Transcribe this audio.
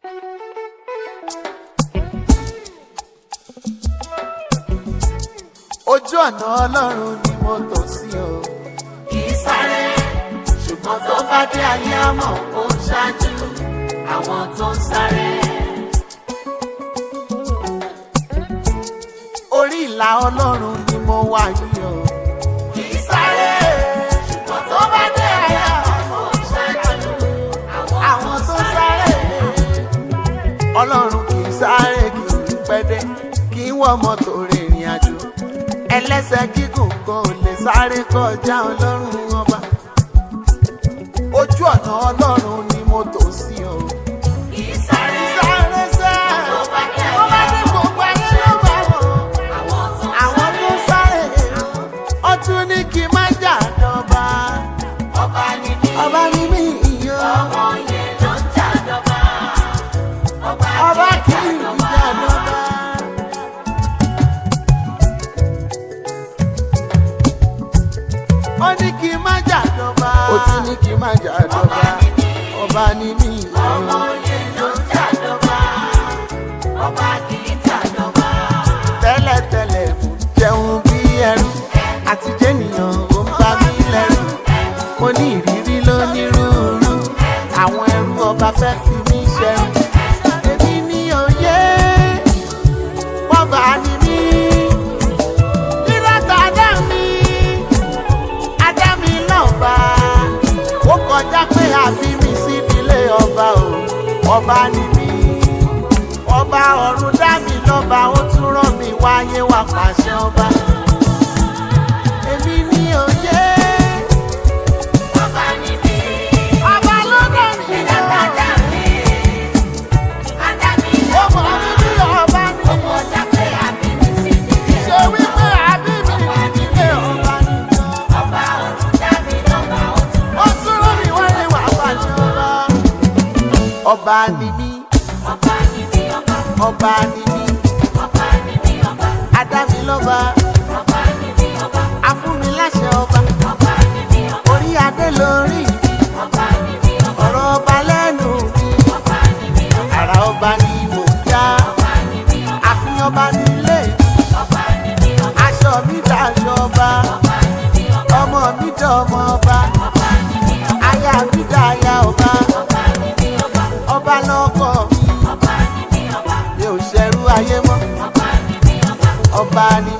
ojú ọ̀nà ọlọ́run ni mo tò sí o. kì í sáré ṣùgbọ́n tó bá dé ayé àmọ́ ó ń ṣáájú àwọn tó ń sáré. orí ìlà ọlọ́run ni mo wà yìí o. kì í sáré ṣùgbọ́n tó bá dé ayé àmọ́ ó ń ṣáájú àwọn tó sáré. ọlọ́run kì í sáré kì í pẹ́dẹ́ kì í wọ mọ́tò rìnrìn àjò. ẹlẹ́sẹ̀ gígùn kan ò lè sáré kọjá ọlọ́run ọba. ojú ọ̀nà ọlọ́run ni mo tò sí o. kì í sáré sáré sẹ́ tó bá dé tó bá ayé dé gbogbo ayé ló bá wọ̀. àwọn tó ń àwọn tó sáré. sáré ó tún ní kí n má jà dọ́ba. ọba ni mí ọba ní mi ìyó. ọmọ yẹn ló ń jàdọ̀bà ọba ọba kì kì í í jàdọ̀bà. jà dọ́ba. ó ní kí n má jà dọ́ba. ó tún ní kí n má jà dọ́ba. ọba ní mi ọmọ ìyó. yẹn ló ń jàdọ̀bà ọba kì í jàdọ̀bà. tẹ́lẹ̀tẹ́lẹ̀ mo jẹun bí ẹrú àti jẹ́nìyàn ó ń bá mi lẹ́rù mo ní ìrírí lónírúurú àwọn ẹrú ọba fẹ́ fi mí ṣẹrú èmi ní òye bọ́bà ni mí nírọ̀tà dá mi adá mi lọ́ba ó kọjá pé àbí mi sí ilé ọba o ọba ni mí ọba ọ̀run dá mi lọ́ba ó tún rán mi wáyé wá pàṣẹ ọba. èmi ní òye ọba ni mí ọba ló dá mi ìdàgbà lọ. dá mi adá mi ó mọ̀ mí bí ọba ní. ọmọ ọjà pé àbí mi sí nílé ṣé wípé àbí mi nílé ọba ní. ọba ọ̀run dá mi lọ́ba ó tún ó tún rán mi wáyé wá pàṣẹ ọba. ọba ni mí ọba ni mí ọba ọba ni mí ọba ni mí ọba adá mi lọ́ba ọba ni mí ọba afúnmi láṣẹ ọba ọba ni mí ọba orí adé lórí mi ọba ni mí ọba ọ̀rọ̀ ọba lẹ́nu mi. ọba ni mí ọba àrà ọba ni mò ń já ọba ni mí ọba àfihàn ọba nílé ọba ni mí ọba aṣọ mi dàṣọ ọba ọba ni mí ọba ọmọ mi dọmọ ọba ọba ni mí ọba aya mi dàya ọba ọba ni mí ọba ọba lọkọ mi ọba ni mí ọba mi ò ṣẹrú ayé mọ́ ọba ni mí ọba ọba ni